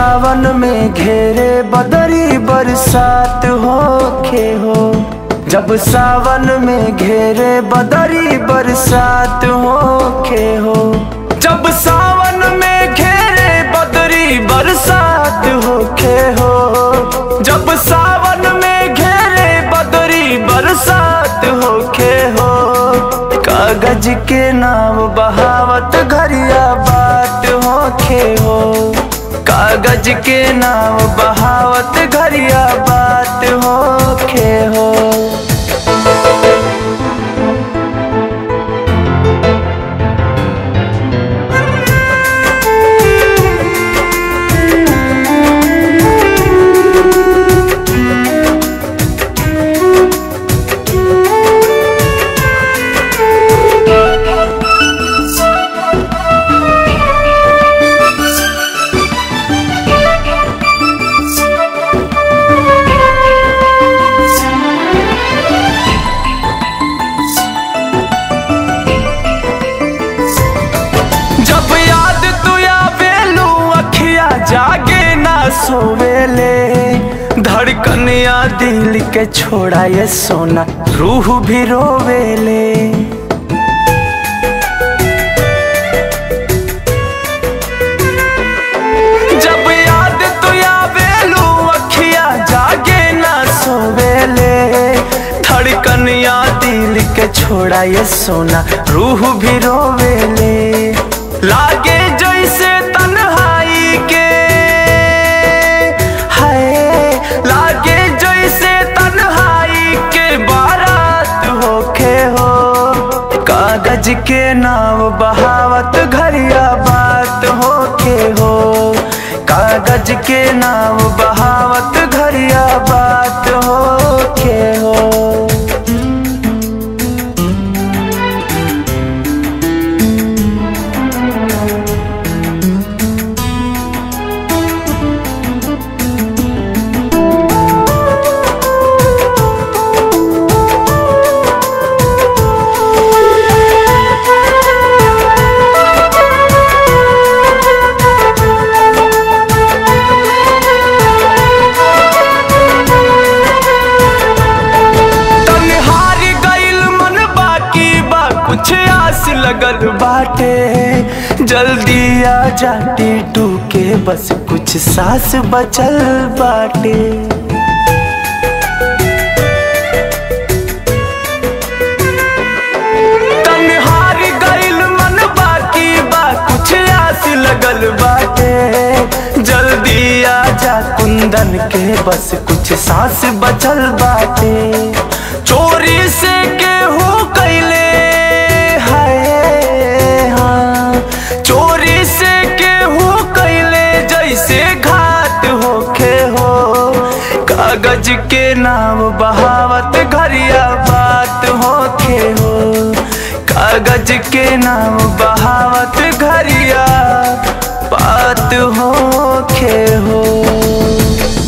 सावन में घेरे बदरी बरसात होखे हो जब सावन में घेरे बदरी बरसात होखे हो जब सावन में घेरे बदरी बरसात होखे हो जब सावन में घेरे बदरी बरसात होखे हो कागज के नाव बहावत घरिया बाट होखे हो कागज के नाव बहावत घरिया बात होखे हो जब याद तू आवेलू अखिया जागे ना सोवेले धड़कनिया दिल के छोड़ा ये सोना रूह भी रोवेले जब याद तू आवेलू अखिया जागे ना सोवेले धड़कनिया दिल के छोड़ा ये सोना रूह भी रोवेले लागे जैसे तन्हाई के है लागे जैसे तन्हाई के बारात होखे हो कागज के नाव बहावत घरिया बात होखे हो कागज के नाव बहावत घरिया बात होखे हो तन्हारी गइल मन बाकी बा कुछ आस लगल बाटे जल्दी आ जाटी टूके बस कुछ सांस बचल बाटे तन्हारी गइल मन बाकी बा कुछ आस लगल बाटे जल्दी आ जा कुंदन के बस कुछ सांस बचल बाटे चोरी से केहू कैले है हाँ चोरी से केहू कैले जैसे घाट होखे हो कागज के नाम बहावत घरिया बात होखे हो कागज के नाम बहावत घरिया बात होखे हो